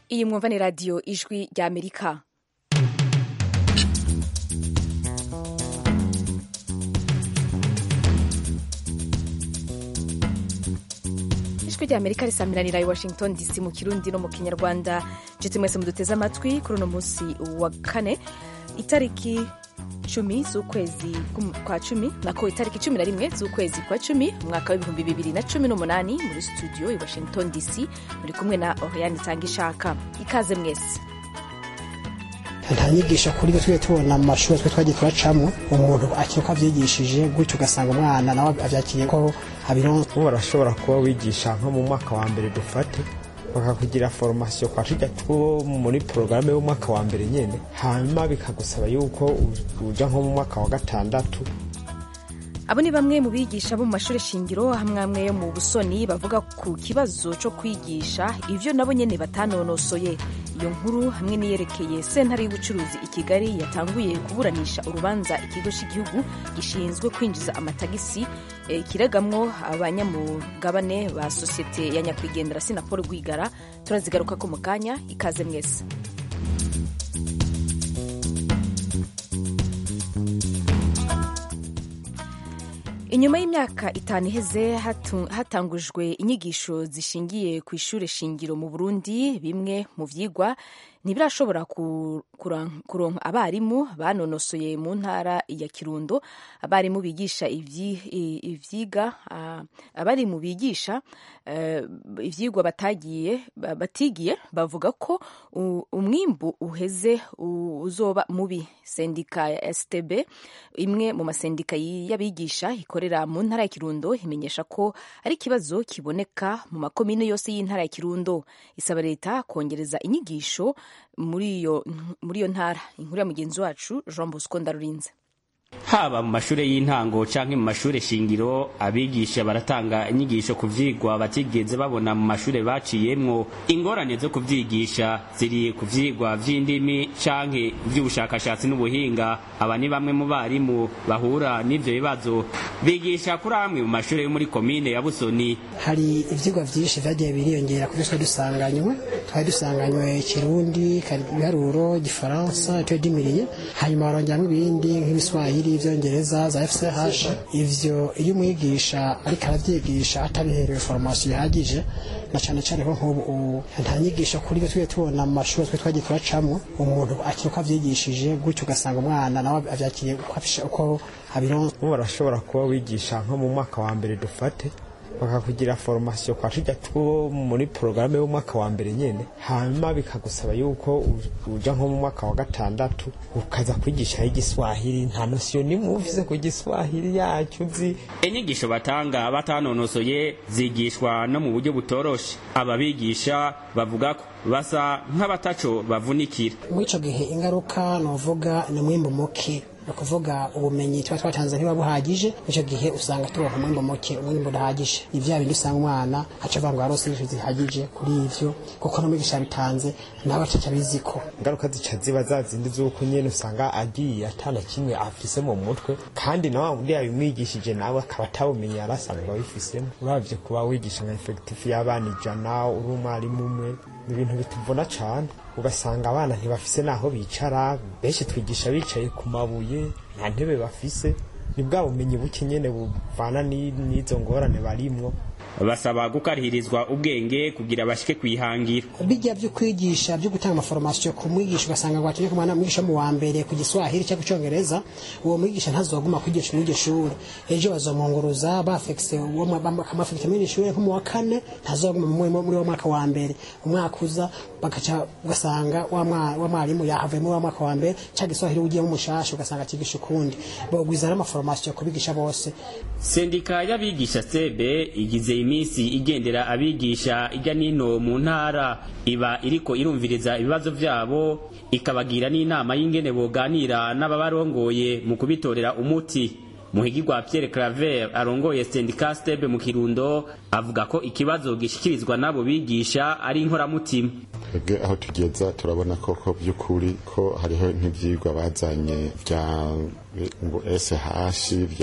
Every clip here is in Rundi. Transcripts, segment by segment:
iyi mwumva ni radiyo ijwi rya amerika ijwi rya amerika risamiranira i washington dc mu kirundi no mu kinyarwanda nshuti mwese muduteze amatwi kuri uno munsi wa kane itariki cumi z'ukwezi kwa cumi nako itariki cumi na rimwe z'ukwezi kwa cumi umwaka w'ibihumbi bibiri na cumi n'umunani muri studio i washington dc muri kumwe na oriane itanga ishaka ikaze mwese nta nyigisho kuri twe tubona mu mashuri twe twagiye turacamo umuntu akiri ko abyigishije gutyo ugasanga umwana nawe abyakiriye ko abironse ubu barashobora kuba wigisha nko mu mwaka wa mbere dufate bakakugira foromasiyo kwa tujya two muri porogaramu y'umwaka wa mbere nyine hanyuma bikagusaba yuko uja nko mu mwaka wa gatandatu abo ni bamwe mu bigisha bo mu mashuri shingiro hamwe amwe yo mu busoni bavuga ku kibazo cyo kwigisha ibyo nabo nyine batanonosoye iyo nkuru hamwe n'iyerekeye sentare y'ubucuruzi i kigali yatanguye kuburanisha urubanza ikigo cy'igihugu gishinzwe kwinjiza amatagisi e, kiregamwo abanyamugabane ba sosiyete ya nyakwigendera sinapolo rwigara turazigaruka ko mu kanya ikaze mwese inyuma y'imyaka itanu iheze hatangujwe inyigisho zishingiye ku ishuri shingiro mu burundi bimwe mu vyigwa ntibirashobora kuronka abarimu banonosoye mu ntara ya kirundo abarimu bigisha ivyiga abarimu bigisha ivyigwa batagiye batigiye bavuga ko umwimbu uheze uzoba mubi sendika ya stb imwe mu masendika y'abigisha ikorera mu ntara ya kirundo imenyesha ko ari ikibazo kiboneka mu makomine yose y'intara ya kirundo isaba leta kongereza inyigisho muri iyo ntara inkuru ya mugenzi wacu jean bosco ndarurinze haba mu mashuri y'intango canke mu mashuri shingiro abigisha baratanga inyigisho ku vyigwa batigeze babona mu mashuri baciyemwo ingorane zo kuvyigisha ziri ku vyigwa vy'indimi canke vy'ubushakashatsi n'ubuhinga aba ni bamwe mu barimu bahura n'ivyo bibazo bigisha kuri amwe mu mashuri yo muri komine ya busoni hari ivyigwa vyinshi vyagiye biriyongera kuri twe dusanganywe twari dusanganywe kirundi ibiharuro igifaransa icyo dimiriye hanyuma barongeramwo ibindi nk'ibiswahili ibyongereza za fch ivyo iyo umwigisha ariko aravyigisha atabiherewe formation ihagije na cane cane ko nk'ubu nta nyigisho kuri twe tubona mu mashuri twe twagiye turacamo umuntu akiri ko avyigishije gutyo ugasanga umwana nawe avyakiriye uko abironse ubu barashobora kuba wigisha nko mu mwaka wa mbere dufate bakakugira foromasiyo kwa tujya two muri porogaramu y'umwaka wa mbere nyine hanyuma bikagusaba yuko uja nko mu mwaka wa gatandatu ukaza kwigisha igiswahili nta nosiyo nimwe uvuze ku giswahili yacyo uzi inyigisho batanga batanonosoye zigishwa no mu buryo butoroshe ababigisha bavuga ko basa nk'abataco bavunikira muri ico gihe ingaruka novuga ni umwimbu muke ni ukuvuga ubumenyi tuba twatanze ntibuba buhagije icyo gihe usanga turonka umwimbo muke umwimbo udahagije ni vya bindi usanga umwana aca avuga ngo yarose inyigisho zihagije kuri ivyo kuko n'umwigisha yabitanze nawe ataca abiziko ingaruka zica ziba za zindi z'uko nyene usanga agiye atana kimwe afise mu mutwe kandi na wa wundi yabimwigishije nawe akaba atabumenyi yari asanzwe abifisemo uravye kuba wigisha nka efekitifu y'abana ijana uri umwarimu umwe ni ibintu bituvuna cane ugasanga abana ntibafise naho bicara benshi twigisha bicaye ku mabuye nta ntebe bafise ni bwa bumenyi buke nyene buvana n'izo ngorane barimwo basaba gukarihirizwa ubwenge kugira bashike kwihangira bijya byo kwigisha byo gutanga amaforomasiyo ku mwigisha ugasanga ngo atumye ku mwana mwigisha mu wa mbere ku giswahili cyangwa icyongereza uwo mwigisha ntazoguma kwigisha muri iryo shuri ejo bazomwunguruza bafekise bakamafekita muri iryo shuri nko mu wa kane ntazoguma muri uwo mwaka wa mbere umwaka uza bagaca ugasanga wa mwarimu yahavuye muri wa mwaka wa mbere cyangwa giswahili ugiyemo umushasha ugasanga akigisha ukundi bogwiza n'amaforomasiyo kubigisha bose sendika y'abigisha sebe igize iminsi igendera abigisha ijya nino mu ntara iba iriko irumviriza ibibazo vyabo ikabagira n'inama y'ingene boganira n'ababarongoye mu kubitorera umuti muhigirwa Pierre Claver arongoye sendika stebe mu Kirundo avuga ko ikibazo gishikirizwa nabo bigisha ari inkoramutima twebwe aho tugeza turabona koko by'ukuri ko hariho nk'ivyigwa bazanye vya ngo SH vya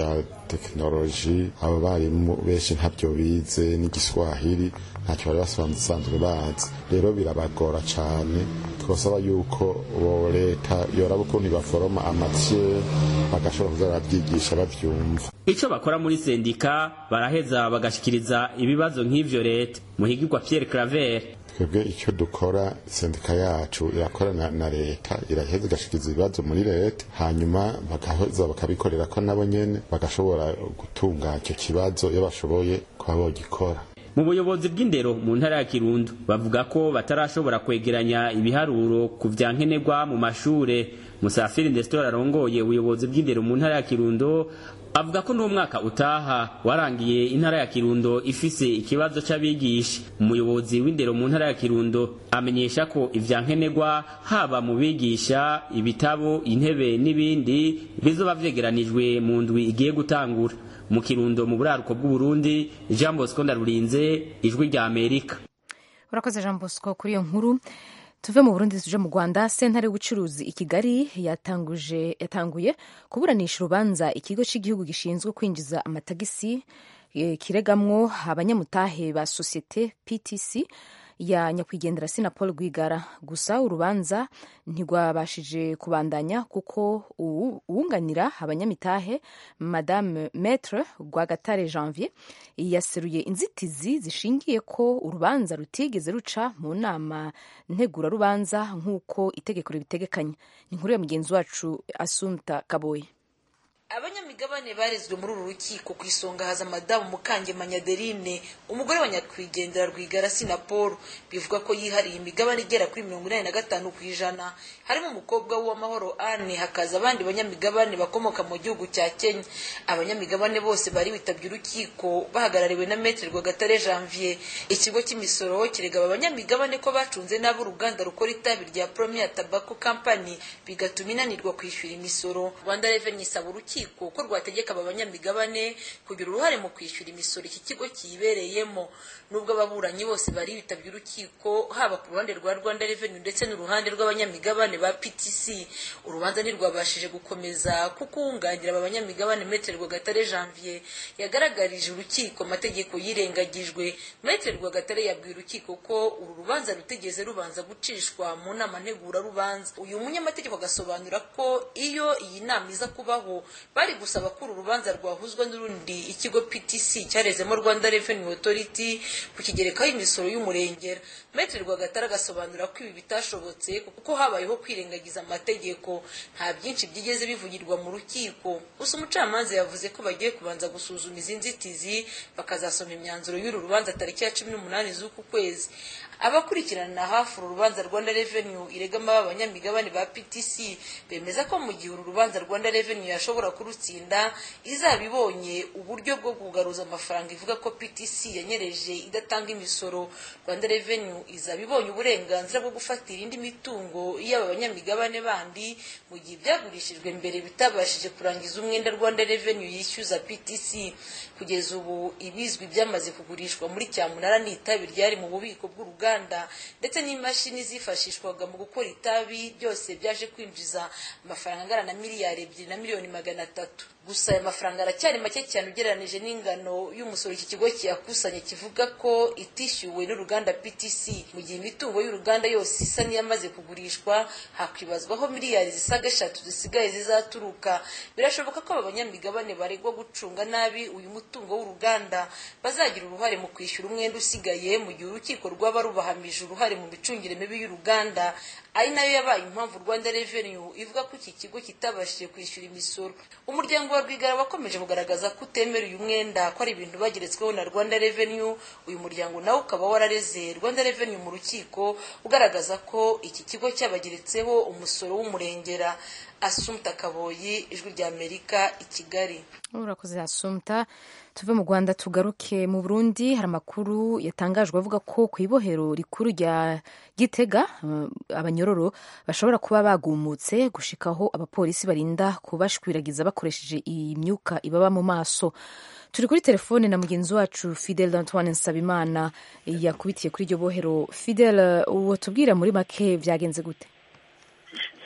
tekinoloji abo barimu benshi ntabyo bize n'igiswahili ntacyo bari basanzwe bazi rero birabagora cyane twasaba yuko bo leta yoraba ukuntu baforoma amatiye bagashobora kuza barabyigisha babyumva ico bakora muri sendika baraheza bagashikiriza ibibazo nk'ivyo leta muhigirwa Pierre Claver twebwe icyo dukora sendika yacu irakorana na leta iraheza igashikiriza ibibazo muri leta hanyuma bagaheza bakabikorera ko nabo nyene bagashobora gutunga icyo kibazo iyo bashoboye kuba bogikora mu buyobozi bw'indero mu ntara ya kirundo bavuga ko batarashobora kwegeranya ibiharuro ku vya nkenerwa mu mashure musafiri ndesitora arongoye ubuyobozi bw'indero mu ntara ya kirundo avuga ko n'umwaka utaha warangiye intara ya kirundo ifise ikibazo c'abigisha umuyobozi w'indero mu ntara ya kirundo amenyesha ko ivya nkenerwa haba mu bigisha ibitabo intebe n'ibindi bizoba vyegeranijwe mu ndwi igiye gutangura mu kirundo mu buraruko bw'uburundi jean bosco ndarurinze ijwi rya amerika urakoze jean bosco kuri iyo nkuru tuve mu burundi tuje mu rwanda sentare y'ubucuruzi i kigali yatanguje yatanguye kuburanisha urubanza ikigo cy'igihugu gishinzwe kwinjiza amatagisi kiregamwo abanyamutahe ba sosiyete ptc ya nyakwigendera sina paul rwigara gusa urubanza ntirwabashije kubandanya kuko uwunganira abanyamitahe madame maître rwagatare janvier yaseruye inzitizi zishingiye ko urubanza rutigeze ruca mu nama ntegurarubanza nk'uko itegeko ribitegekanya ni inkuru ya mugenzi wacu asumta kaboye abanyamigabane barezwe muri uru rukiko ku isonga haza madamu mukangemanya adeline umugore wa nyakwigendera rwigara sinapolo bivuga ko yihariye imigabane igera kuri mirongo inani na gatanu ku ijana harimo umukobwa w'uwamahoro ane hakaza abandi banyamigabane bakomoka mu gihugu cya kenya abanyamigabane bose bari bitabye urukiko bahagarariwe na metere rwagatare janvier ikigo cy'imisoro kirega aba banyamigabane ko bacunze nabi uruganda rukora itabi rya premier tobacco company bigatuma inanirwa kwishyura imisoro rwanda revenue isaba urukiko urukiko ko rwategeka aba banyamigabane kugira uruhare mu kwishyura imisoro iki kigo kiyibereyemo nubwo ababuranyi bose bari bitabye urukiko haba ku ruhande rwa rwanda revenue ndetse n'uruhande rw'abanyamigabane ba ptc urubanza ntirwabashije gukomeza kuko uwunganira aba banyamigabane metere rwagatare janvier yagaragarije urukiko amategeko yirengagijwe metere rwagatare yabwiye urukiko ko uru rubanza rutigeze rubanza gucishwa mu nama ntegurarubanza uyu munyamategeko agasobanura ko iyo iyi nama iza kubaho bari gusaba ko uru rubanza rwahuzwa n'urundi ikigo ptc cyarezemo rwanda revenue authority kukigerekaho imisoro y'umurengera metero rwagatara agasobanura ko ibi bitashobotse kuko habayeho kwirengagiza amategeko nta byinshi byigeze bivugirwa mu rukiko gusa umucamanza yavuze ko bagiye kubanza gusuzuma izi nzitizi bakazasoma imyanzuro y'uru rubanza tariki ya cumi n'umunani z'uku kwezi abakurikirana hafi uru rubanza rwanda revenue iregama abanyamigabane ba ptc bemeza ko mu gihe uru rubanza rwanda revenue yashobora kurutsinda izaba ibonye uburyo bwo kugaruza amafaranga ivuga ko ptc yanyereje idatanga imisoro rwanda revenue izaba ibonye uburenganzira bwo gufatira indi mitungo y'aba banyamigabane bandi mu gihe ibyagurishijwe mbere bitabashije kurangiza umwenda rwanda revenue yishyuza ptc kugeza ubu ibizwi byamaze kugurishwa muri cyamunara ni itabi ryari mu bubiko bw'uruganda ndetse n'imashini zifashishwaga mu gukora itabi byose byaje kwinjiza amafaranga angana na miliyari ebyiri na miliyoni magana atatu gusa aya mafaranga aracyari make cyane ugereranije n'ingano y'umusoro iki kigo kiyakusanya kivuga ko itishyuwe n'uruganda ptc mu gihe imitungo y'uruganda yose isa n'iyamaze kugurishwa hakwibazwaho miliyari zisaga eshatu zisigaye zizaturuka birashoboka ko aba banyamigabane baregwa gucunga nabi uyu mutungo w'uruganda bazagira uruhare mu kwishyura umwenda usigaye mu gihe urukiko rwaba rubahamije uruhare mu micungire mibi y'uruganda ari nayo yabaye impamvu rwanda revenue ivuga ko iki kigo kitabashije kwishyura imisoro umuryango wa rwigara wakomeje kugaragaza ko utemera uyu mwenda ko ari ibintu bageretsweho na rwanda revenue uyu muryango nawe ukaba warareze rwanda revenue mu rukiko ugaragaza ko iki kigo cyabageretseho umusoro w'umurengera asumta kaboyi ijwi rya amerika i kigali urakoze asumta tuve mu rwanda tugaruke mu burundi hari amakuru yatangajwe avuga ko ku ibohero rikuru rya gitega abanyororo bashobora kuba bagumutse gushikaho abapolisi barinda kubashwiragiza bakoresheje iyi myuka ibaba mu maso turi kuri telefone na mugenzi wacu fidel antoine nsabimana yakubitiye kuri iryo bohero fidel uwo tubwira muri make byagenze gute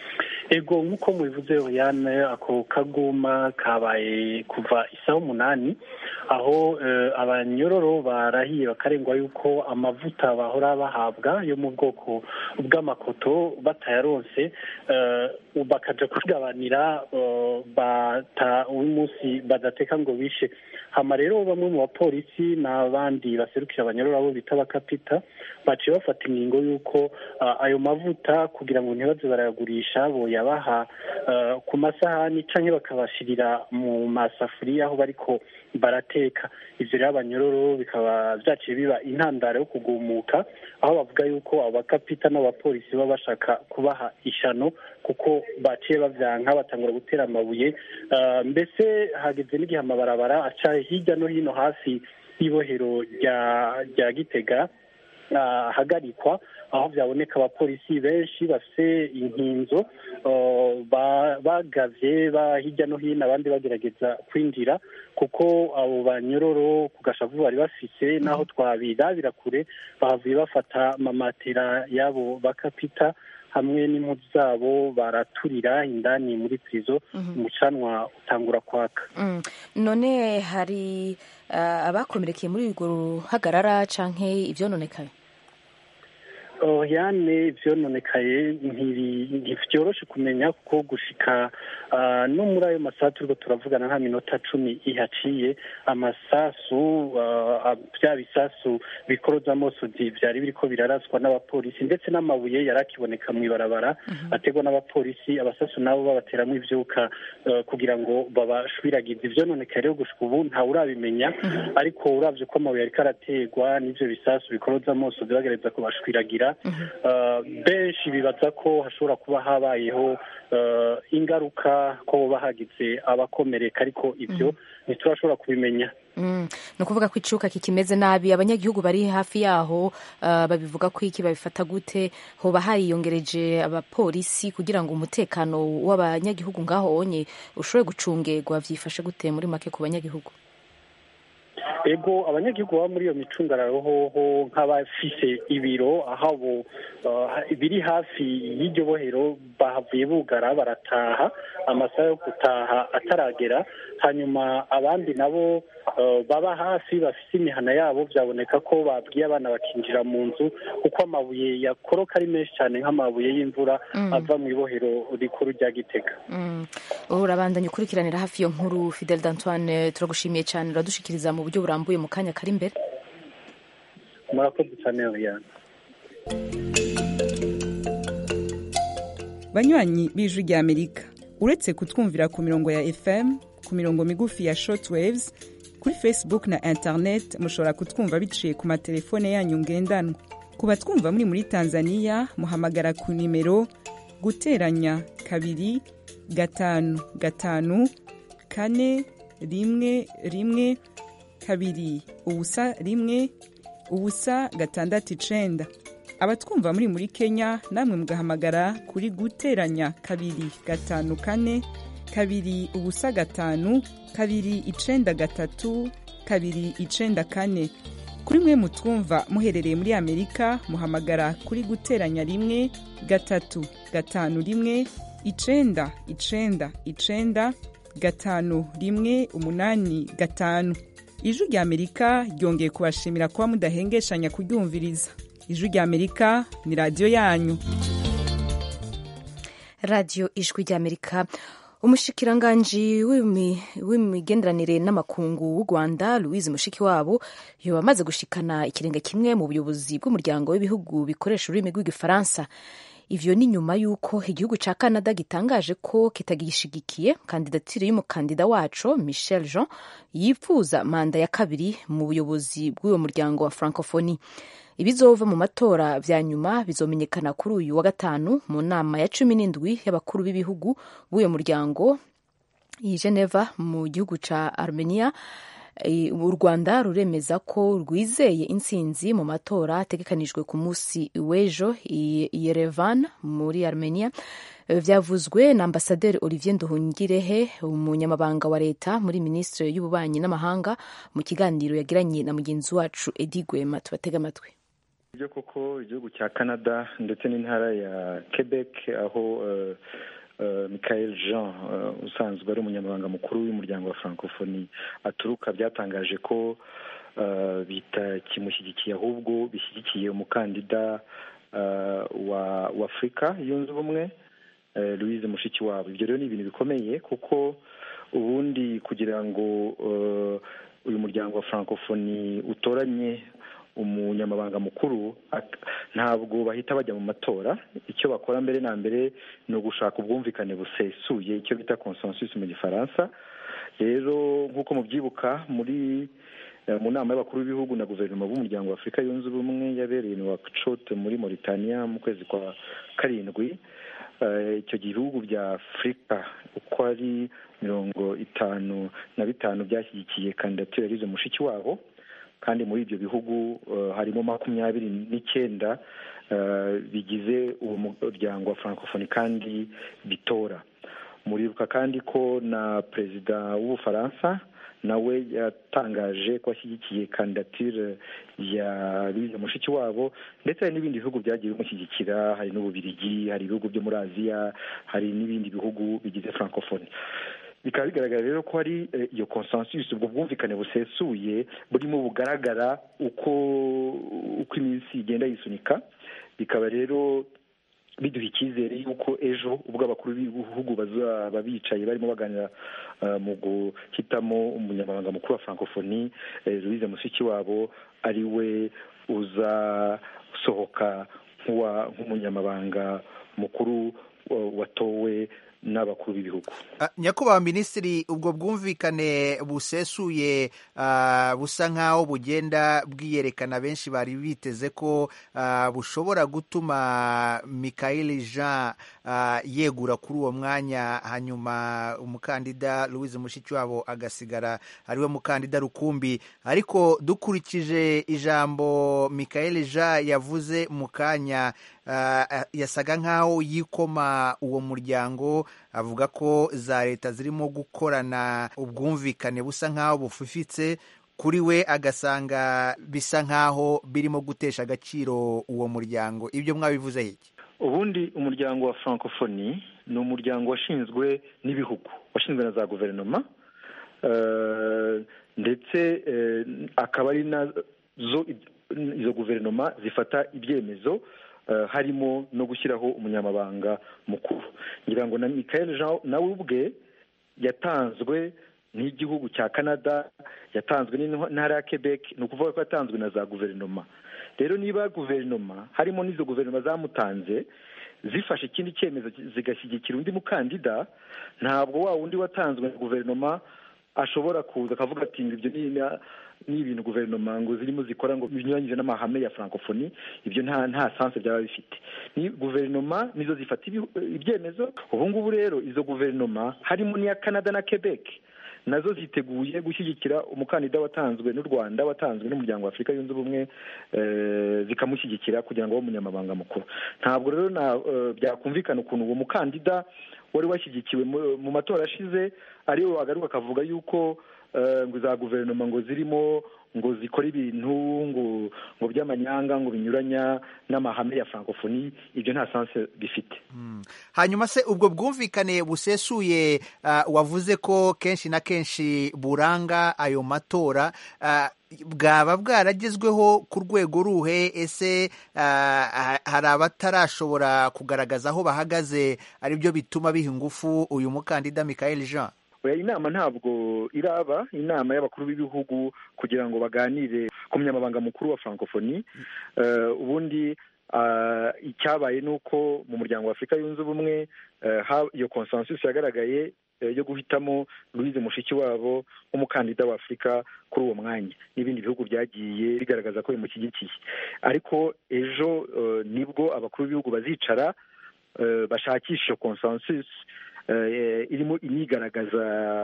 ego nk'uko mubivuze Oriane ako kaguma kabaye kuva isaha umunani aho abanyororo barahiye bakarengwa yuko amavuta bahora bahabwa yo mu bwoko bw'amakoto batayaronse bakaja kugabanira bata umunsi badateka ngo bishe hama rero bamwe mu bapolisi n'abandi baserukira abanyororo abo bita abakapita baciye bafata ingingo y'uko ayo mavuta kugira ngo ntibaze barayagurisha boyabaha ku masahani canke bakabashirira mu masafuriya aho bariko barateka ivyo rero abanyororo bikaba vyaciye biba intandaro yo kugumuka aho bavuga yuko abakapita n'abapolisi baba bashaka kubaha ishano kuko baciye bavyanka batangura gutera amabuye mbese hageze n'igihe amabarabara aca hirya no hino hafi y'ibohero rya gitega ahagarikwa aho byaboneka abapolisi benshi bafite inkinzo bagavye ba hirya no hino abandi bagerageza kwinjira kuko abo banyororo ku gashavu bari bafise n'aho twabirabira kure bahavuye bafata amamatera y'abo bakapita hamwe n'impuzu zabo baraturira indani muri prizo umucanwa utangura kwaka none hari abakomerekeye muri urwo ruhagarara canke ivyononekaye yane ivyononekaye ntivyoroshe kumenya kuko gushika no muri ayo masaha turiko turavugana nka minota cumi ihaciye amasasu vya bisasu bikoroza amosozi vyari biriko biraraswa n'abapolisi ndetse n'amabuye yari akiboneka mw'ibarabara ategwa n'abapolisi abasasu nabo babateramwo ivyuka kugira ngo babashwiragize ivyononekaye rero gushika ubu ntawe urabimenya ariko uravye ko amabuye ariko arategwa n'ivyo bisasu bikoroza amosozi bagereza kubashwiragira benshi bibaza ko hashobora kuba habayeho ingaruka ko boba hagize abakomereka ariko ibyo ntiturashobora kubimenya ni ukuvuga ko icuka kikimeze nabi abanyagihugu bari hafi yaho babivuga ko iki babifata gute hoba hariyongereje abapolisi kugira ngo umutekano w'abanyagihugu ngaho onye ushobore gucungerwa byifashe gute muri make ku banyagihugu ego abanyagihugu baba muri iyo micungararo hoho nk'abafise ibiro aho biri hafi y'iryo bohero bahavuye bugara barataha amasaha yo gutaha ataragera hanyuma abandi nabo baba hafi bafise imihana yabo byaboneka ko babwiye abana bakinjira mu nzu kuko amabuye yakoroka ari menshi cyane nk'amabuye y'imvura ava mu ibohero rikuru rya gitega urabandanya ukurikiranira hafi iyo nkuru fidel d'antoine turagushimiye cyane uradushikiriza mu buryo burambuye mu kanya kari imbere murakoze cyane yana banywanyi b'ijwi rya amerika uretse kutwumvira ku mirongo ya fm ku mirongo migufi ya shortwaves kuri facebook na internet mushobora kutwumva biciye ku matelefone yanyu ngendanwa ku batwumva muri muri tanzania muhamagara ku nimero guteranya kabiri gatanu gatanu kane rimwe rimwe kabiri ubusa rimwe ubusa gatandatu icenda abatwumva muri muri kenya namwe mugahamagara kuri guteranya kabiri gatanu kane kabiri ubusa gatanu kabiri icenda gatatu kabiri icenda kane kuri mwe mutwumva muherereye muri amerika muhamagara kuri guteranya rimwe gatatu gatanu rimwe icenda icenda icenda gatanu rimwe umunani gatanu ijwi rya amerika ryongeye kubashimira kuba mudahengeshanya kuryumviriza ijwi rya amerika ni radiyo yanyu radiyo ijwi rya amerika umushikiranganji w'imigenderanire n'amakungu w'u rwanda louise mushikiwabo yoba amaze gushikana ikirenge kimwe mu buyobozi bw'umuryango w'ibihugu bikoresha ururimi rw'igifaransa ivyo ni nyuma y'uko igihugu ca canada gitangaje ko kitagishigikiye kandidatire y'umukandida waco michel jean yipfuza manda ya kabiri mu buyobozi bw'uwo muryango wa francophonie ibizova mu matora vya nyuma bizomenyekana kuri uyu wa gatanu mu nama ya cumi n'indwi y'abakuru b'ibihugu b'uyo muryango i geneva mu gihugu ca armenia u rwanda ruremeza ko rwizeye intsinzi mu matora ategekanijwe ku munsi w'ejo i yerevan muri armenia vyavuzwe na ambasaderi olivier nduhungirehe umunyamabanga wa leta muri minisitiri y'ububanyi n'amahanga mu kiganiro yagiranye na mugenzi wacu edi gwema tubatega amatwi ibyo koko igihugu cya canada ndetse n'intara ya quebec aho michael jean usanzwe ari umunyamabanga mukuru w'umuryango wa francophonie aturuka byatangaje ko bitakimushyigikiye ahubwo bishyigikiye umukandida wa afurika yunze ubumwe louise mushikiwabo ibyo rero ni ibintu bikomeye kuko ubundi kugira ngo uyu muryango wa francophonie utoranye umunyamabanga mukuru ntabwo bahita bajya mu matora icyo bakora mbere na mbere ni ugushaka ubwumvikane busesuye icyo bita consensus mu gifaransa rero nk'uko mubyibuka muri mu nama y'abakuru b'ibihugu na guverinoma b'umuryango wa afurika yunze ubumwe yabereye ni wacote muri mauritania mu kwezi kwa karindwi icyo gihugu bya afurika uko ari mirongo itanu na bitanu byashyigikiye kandidatire yarize mushiki wabo kandi muri ibyo bihugu harimo makumyabiri n'icyenda bigize uwo muryango wa francophonie kandi bitora muribuka kandi ko na perezida w'ubufaransa nawe yatangaje ko ashyigikiye kandidatire ya louise mushiki wabo ndetse hari n'ibindi bihugu byagiye bimushyigikira hari n'ububirigi hari ibihugu byo muri aziya hari n'ibindi bihugu bigize francophonie bikaba bigaragara rero ko hari iyo consensus ubwo bwumvikane busesuye burimo bugaragara uko uko iminsi igenda yisunika bikaba rero biduha icyizere yuko ejo ubwo abakuru b'ibihugu bazaba bicaye barimo baganira mu guhitamo umunyamabanga mukuru wa francophonie louise mushikiwabo ari we uzasohoka nk'umunyamabanga mukuru watowe n'abakuru b'ibihugu nyakubahwa minisitiri ubwo bwumvikane busesuye busa nk'aho bugenda bwiyerekana benshi bari biteze ko bushobora gutuma Michael jean yegura kuri uwo mwanya hanyuma umukandida louise mushikiwabo agasigara ariwe mukandida rukumbi ariko dukurikije ijambo Michael jean yavuze mu kanya yasaga nk'aho yikoma uwo muryango avuga ko za leta zirimo gukorana ubwumvikane busa nk'aho bufifitse kuri we agasanga bisa nk'aho birimo gutesha agaciro uwo muryango ibyo mwabivuze iki ubundi umuryango wa francophonie ni umuryango washinzwe n'ibihugu washinzwe na za guverinoma ndetse akaba ari nazo izo guverinoma zifata ibyemezo harimo no gushyiraho umunyamabanga mukuru ngira ngo na Michael jean nawe ubwe yatanzwe n'igihugu cya canada yatanzwe n'intara ya quebec ni ukuvuga ko yatanzwe na za guverinoma rero niba guverinoma harimo n'izo guverinoma zamutanze zifashe ikindi cyemezo zigashyigikira undi mukandida ntabwo wa wundi watanzwe na guverinoma ashobora kuza akavuga ati ibyo ni ibintu guverinoma ngo zirimo zikora ngo binyuranyije n'amahame ya francophonie ibyo nta nta sanse byaba bifite ni guverinoma nizo zifata ibyemezo ubu ngubu rero izo guverinoma harimo n'iya canada na quebec nazo ziteguye gushyigikira umukandida watanzwe n'u rwanda watanzwe n'umuryango wa afurika yunze ubumwe zikamushyigikira kugira ngo abe umunyamabanga mukuru ntabwo rero byakumvikana ukuntu uwo mukandida wari washyigikiwe mu matora ashize ariwe wagaruka akavuga yuko ngo za guverinoma ngo zirimo ngo zikora ibintu ngo ngo by'amanyanga ngo binyuranya n'amahame ya francophonie ibyo nta sanse bifite hanyuma se ubwo bwumvikane busesuye wavuze ko kenshi na kenshi buranga ayo matora bwaba bwaragezweho ku rwego ruhe ese hari abatarashobora kugaragaza aho bahagaze aribyo bituma biha ingufu uyu mukandida Michael Jean inama ntabwo iraba inama y'abakuru b'ibihugu kugira ngo baganire ku munyamabanga mukuru wa francophonie ubundi icyabaye ni uko mu muryango wa afurika yunze ubumwe iyo consensus yagaragaye yo guhitamo louise mushikiwabo nk'umukandida wa afurika kuri uwo mwanya n'ibindi bihugu byagiye bigaragaza ko bimushyigikiye ariko ejo nibwo abakuru b'ibihugu bazicara bashakisha iyo consensus irimo inigaragaza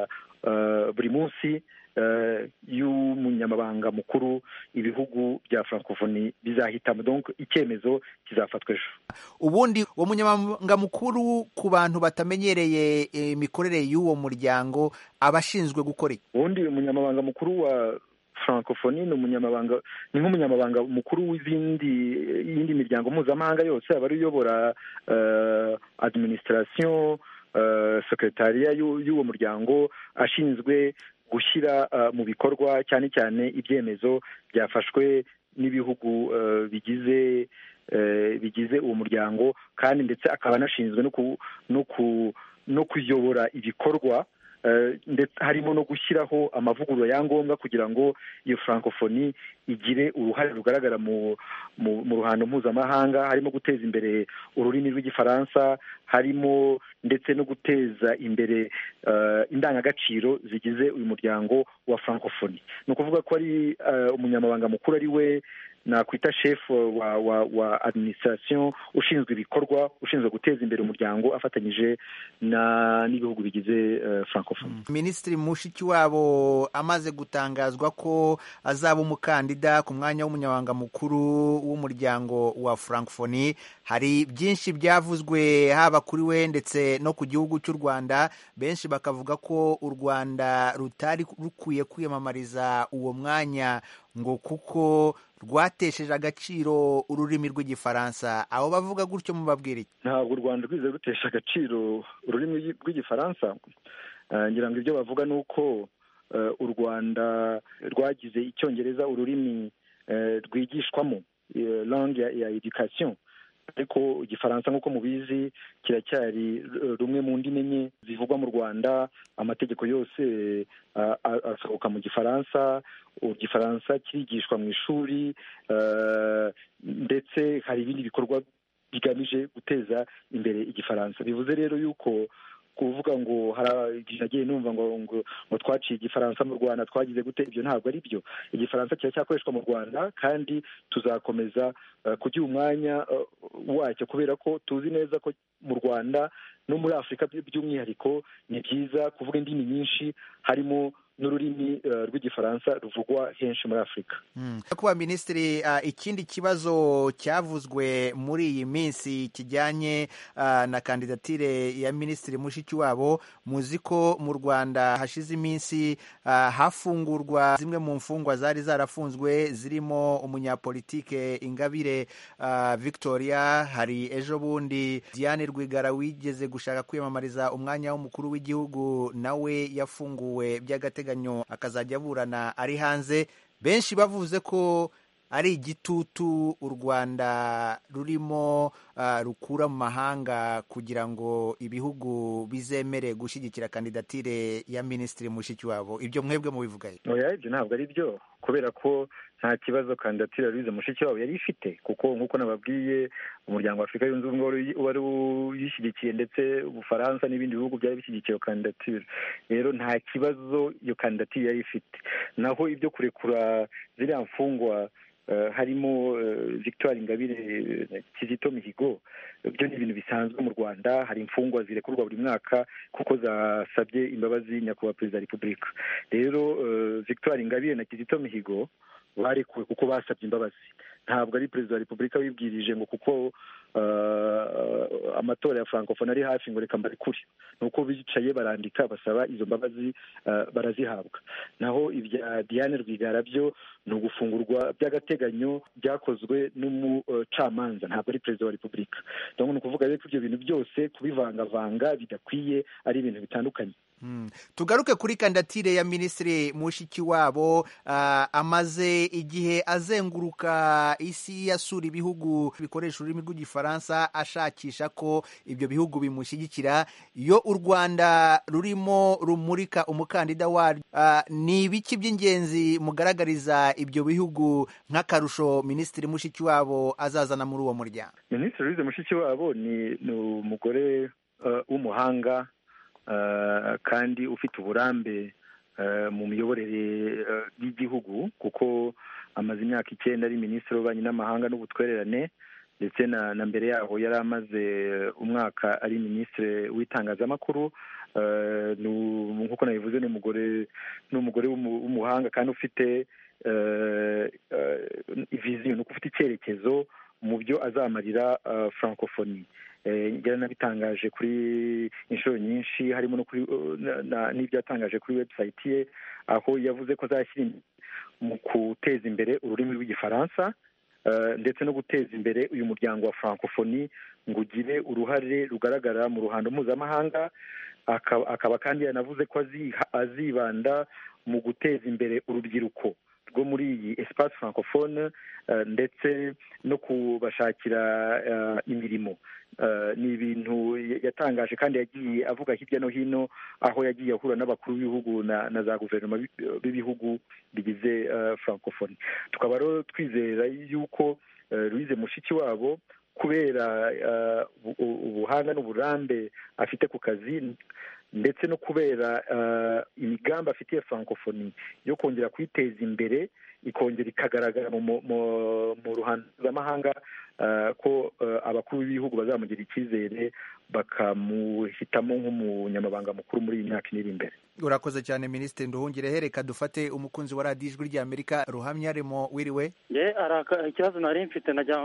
buri munsi y'umunyamabanga mukuru ibihugu bya francophonie bizahitamo donc icyemezo kizafatwa ejo ubundi uwo munyamabanga mukuru ku bantu batamenyereye imikorere y'uwo muryango aba ashinzwe gukora iki ubundi umunyamabanga mukuru wa francophonie ni umunyamabanga ni nk'umunyamabanga mukuru w'izindi y'indi miryango mpuzamahanga yose aba ari uyobora administration sekretariya y'uwo muryango ashinzwe gushyira mu bikorwa cyane cyane ibyemezo byafashwe n'ibihugu bigize bigize uwo muryango kandi ndetse akaba anashinzwe no kuyobora ibikorwa ndetse harimo no gushyiraho amavugurura ya ngombwa kugira ngo iyo francophonie igire uruhare rugaragara mu ruhando mpuzamahanga harimo guteza imbere ururimi rw'igifaransa harimo ndetse no guteza imbere indangagaciro zigize uyu muryango wa francophonie ni ukuvuga ko ari umunyamabanga mukuru ari we nakwita shefu wa wa wa administration ushinzwe ibikorwa ushinzwe guteza imbere umuryango afatanyije na n'ibihugu bigize uh, francophonie minisitiri mushikiwabo amaze gutangazwa ko azaba umukandida ku mwanya w'umunyamabanga mukuru w'umuryango wa francophonie hari byinshi byavuzwe haba kuri we ndetse no ku gihugu cy'u rwanda benshi bakavuga ko u rwanda rutari rukwiye kwiyamamariza uwo mwanya ngo kuko rwatesheje agaciro ururimi rw'igifaransa abo bavuga gutyo mubabwira iki ntabwo u rwanda rwize rutesha agaciro ururimi rw'igifaransa ngira ngo ibyo bavuga ni uko u rwanda rwagize icyongereza ururimi rwigishwamo langue ya education ariko igifaransa nk'uko mubizi kiracyari rumwe mu ndimi enye zivugwa mu rwanda amategeko yose asohoka mu gifaransa igifaransa kirigishwa mu ishuri ndetse hari ibindi bikorwa bigamije guteza imbere igifaransa bivuze rero yuko kuvuga ngo nagiye numva ngo ngo ngo twaciye igifaransa mu rwanda twagize gute ibyo ntabwo ari byo igifaransa kiracyakoreshwa mu rwanda kandi tuzakomeza kugira umwanya wacyo kubera ko tuzi neza ko mu rwanda no muri afurika by'umwihariko ni byiza kuvuga indimi nyinshi harimo n'ururimi rw'igifaransa ruvugwa henshi muri afurika kuba minisitiri ikindi kibazo cyavuzwe muri iyi minsi kijyanye na kandidatire ya minisitiri mushikiwabo muzi ko mu rwanda hashize iminsi hafungurwa zimwe mu mfungwa zari zarafunzwe zirimo umunyapolitike ingabire victoria hari ejo bundi diane rwigara wigeze gushaka kwiyamamariza umwanya w'umukuru w'igihugu nawe yafunguwe by'agateganyo akazajya aburana ari hanze benshi bavuze ko ari igitutu u rwanda rurimo rukura mu mahanga kugira ngo ibihugu bizemere gushyigikira kandidatire ya minisitiri mushikiwabo ibyo mwebwe mubivugahe oya ibyo ntabwo ari byo kubera ko nta kibazo kandidatire louise mushikiwabo yari ifite kuko nk'uko nababwiye umuryango wa afurika yunze ubumwe wari uyishyigikiye ndetse ubufaransa n'ibindi bihugu byari bishyigikiye iyo kandidatire rero nta kibazo iyo kandidatire yari ifite naho ibyo kurekura ziriya mfungwa harimo victoire ingabire kizito mihigo byo ni ibintu bisanzwe mu rwanda hari imfungwa zirekurwa buri mwaka kuko zasabye imbabazi nyakubahwa perezida wa repubulika rero victoire ingabire na kizito mihigo barekuwe kuko basabye imbabazi ntabwo ari perezida wa repubulika wibwirije ngo kuko amatora ya francophonie ari hafi ngo reka mbarekure ni uko bicaye barandika basaba izo mbabazi barazihabwa naho ibya diane rwigara byo ni ugufungurwa by'agateganyo byakozwe n'umucamanza ntabwo ari perezida wa repubulika ni ukuvuga rero ko ibyo bintu byose kubivangavanga bidakwiye ari ibintu bitandukanye tugaruke kuri kandidatire ya minisitiri mushikiwabo amaze igihe azenguruka isi asura ibihugu bikoresha ururimi rw'igifaransa ashakisha ko ibyo bihugu bimushyigikira iyo u rwanda rurimo rumurika umukandida waryo ni ibiki by'ingenzi mugaragariza ibyo bihugu nk'akarusho minisitiri mushikiwabo azazana muri uwo muryango minisitiri louise mushikiwabo ni umugore w'umuhanga kandi ufite uburambe mu miyoborere y'igihugu kuko amaze imyaka icyenda ari minisitiri w'ububanyi n'amahanga n'ubutwererane ndetse na mbere yaho yari amaze umwaka ari minisitiri w'itangazamakuru nk'uko nabivuze ni umugore ni umugore w'umuhanga kandi ufite viziyo ni uko ufite icyerekezo mu byo azamarira francophonie nabitangaje kuri inshuro nyinshi harimo n'ibyo yatangaje kuri webusayiti ye aho yavuze ko azashyira mu guteza imbere ururimi rw'igifaransa ndetse no guteza imbere uyu muryango wa francophonie ngo ugire uruhare rugaragara mu ruhando mpuzamahanga akaba kandi yanavuze ko azibanda mu guteza imbere urubyiruko rwo muri iyi espace francophone ndetse no kubashakira imirimo ni ibintu yatangaje kandi yagiye avuga hirya no hino aho yagiye ahura n'abakuru b'ibihugu na za guverinoma b'ibihugu bigize francophonie tukaba rero twizera yuko louise mushiki wabo kubera ubuhanga n'uburambe afite ku kazi ndetse no kubera imigambi afitiye francophonie yo kongera kuyiteza imbere ikongera ikagaragara mu ruhando mpuzamahanga ko abakuru b'ibihugu bazamugira icyizere bakamuhitamo nk'umunyamabanga mukuru muri iyi myaka iri imbere urakoze cyane minisitiri nduhungire reka dufate umukunzi wa radiyo ijwi ry'amerika ruhamya arimo wiriwe ye ikibazo nari mfite najya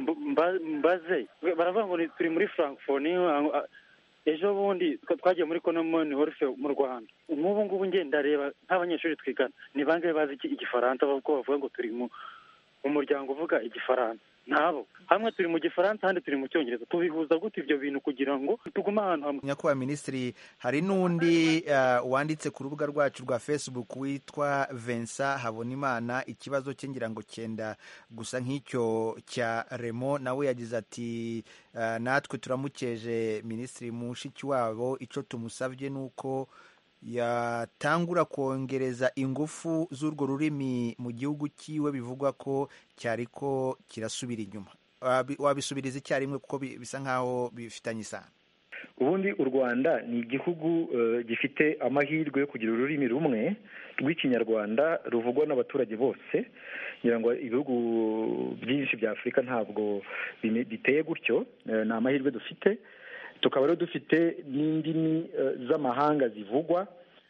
mbaze baravuga ngo turi muri francophonie ejo bundi twagiye muri konomoni horufe mu rwanda nk'ubu ngubu ngenda reba nk'abanyeshuri twigana ni bangahe bazi igifaransa kuko bavuga ngo turi mu muryango uvuga igifaransa ntabo hamwe turi mu gifaransa ahandi turi mu cyongereza tubihuza gute ibyo bintu kugira ngo tugume ahantu hamwe nyakubahwa minisitiri hari n'undi wanditse ku rubuga rwacu rwa facebook witwa Vincent habonimana ikibazo cye ngira ngo cyenda gusa nk'icyo cya remo nawe yagize ati natwe turamukeje minisitiri mushiki wabo icyo tumusabye ni uko yatangura kongereza ingufu z'urwo rurimi mu gihugu cyiwe bivugwa ko cyari ko kirasubira inyuma wabisubiriza icyarimwe kuko bisa nk'aho bifitanye isano ubundi u rwanda ni igihugu gifite amahirwe yo kugira ururimi rumwe rw'ikinyarwanda ruvugwa n'abaturage bose ngira ngo ibihugu byinshi bya afurika ntabwo biteye gutyo ni amahirwe dufite tukaba rero dufite n'indimi z'amahanga zivugwa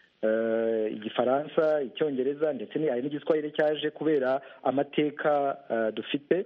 igifaransa icyongereza ndetse hari n'igiswahili cyaje kubera amateka dufite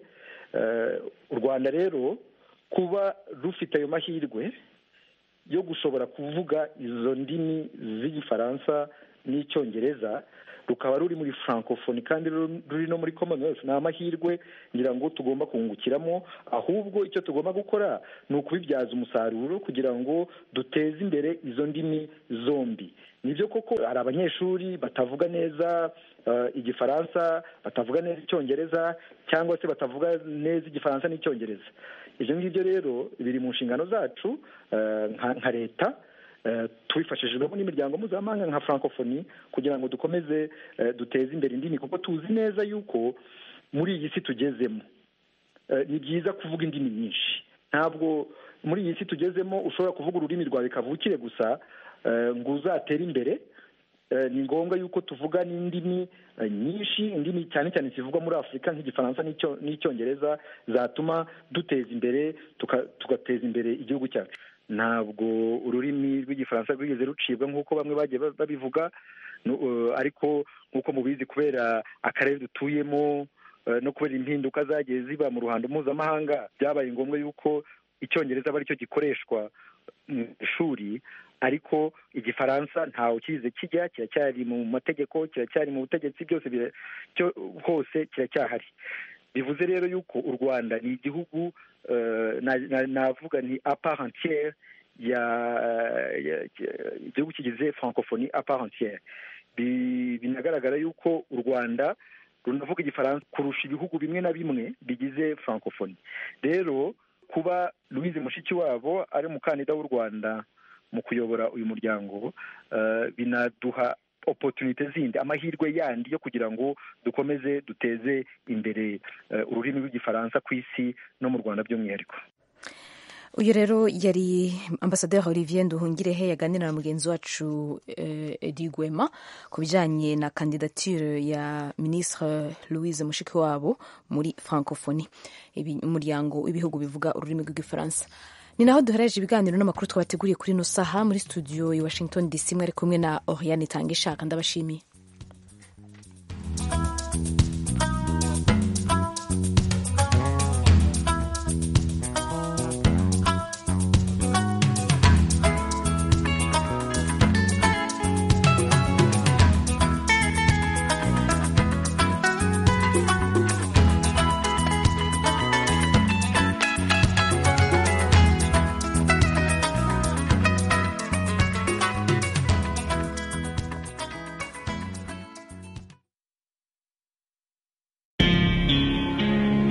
u rwanda rero kuba rufite ayo mahirwe yo gushobora kuvuga izo ndimi z'igifaransa n'icyongereza rukaba ruri muri francophonie kandi ruri no muri commonwealth ni amahirwe ngira ngo tugomba kungukiramo ahubwo icyo tugomba gukora ni ukubibyaza umusaruro kugira ngo duteze imbere izo ndimi zombi nibyo koko hari abanyeshuri batavuga neza igifaransa batavuga neza icyongereza cyangwa se batavuga neza igifaransa n'icyongereza ibyo ngibyo rero biri mu nshingano zacu nka leta tubifashijwemo n'imiryango mpuzamahanga nka francophonie kugira ngo dukomeze duteze imbere indimi kuko tuzi neza yuko muri iyi si tugezemo ni byiza kuvuga indimi nyinshi ntabwo muri iyi si tugezemo ushobora kuvuga ururimi rwawe kavukire gusa ngo uzatere imbere ni ngombwa yuko tuvuga n'indimi nyinshi indimi cyane cyane zivugwa muri afurika nk'igifaransa n'icyongereza zatuma duteza imbere tugateza imbere igihugu cyacu ntabwo ururimi rw'igifaransa rwigeze rucibwa nk'uko bamwe bagiye babivuga ariko nk'uko mubizi kubera akarere dutuyemo no kubera impinduka zagiye ziba mu ruhando mpuzamahanga byabaye ngombwa yuko icyongereza aba aricyo gikoreshwa mu ishuri ariko igifaransa ntawe ukize kijya kiracyari mu mategeko kiracyari mu butegetsi byose hose kiracyahari bivuze rero yuko u rwanda ni igihugu navuga ni aparentiere ya igihugu kigize francophonie aparentiere binagaragara yuko u rwanda runavuga igifaransa kurusha ibihugu bimwe na bimwe bigize francophonie rero kuba louise mushikiwabo ari umukandida w'u rwanda mu kuyobora uyu muryango binaduha opotunite zindi amahirwe yandi yo kugira ngo dukomeze duteze imbere ururimi rw'igifaransa ku isi no mu rwanda by'umwihariko uyu rero yari ambasaderi olivier nduhungirehe yaganira na mugenzi wacu edi gwema ku bijyanye na kandidatire ya minisitiri louise mushikiwabo muri francophonie umuryango w'ibihugu bivuga ururimi rw'igifaransa ni naho duhereje ibiganiro n'amakuru twabateguriye kuri ino saha muri studio i washington dc mwari kumwe na oriane itanga ishaka ndabashimiye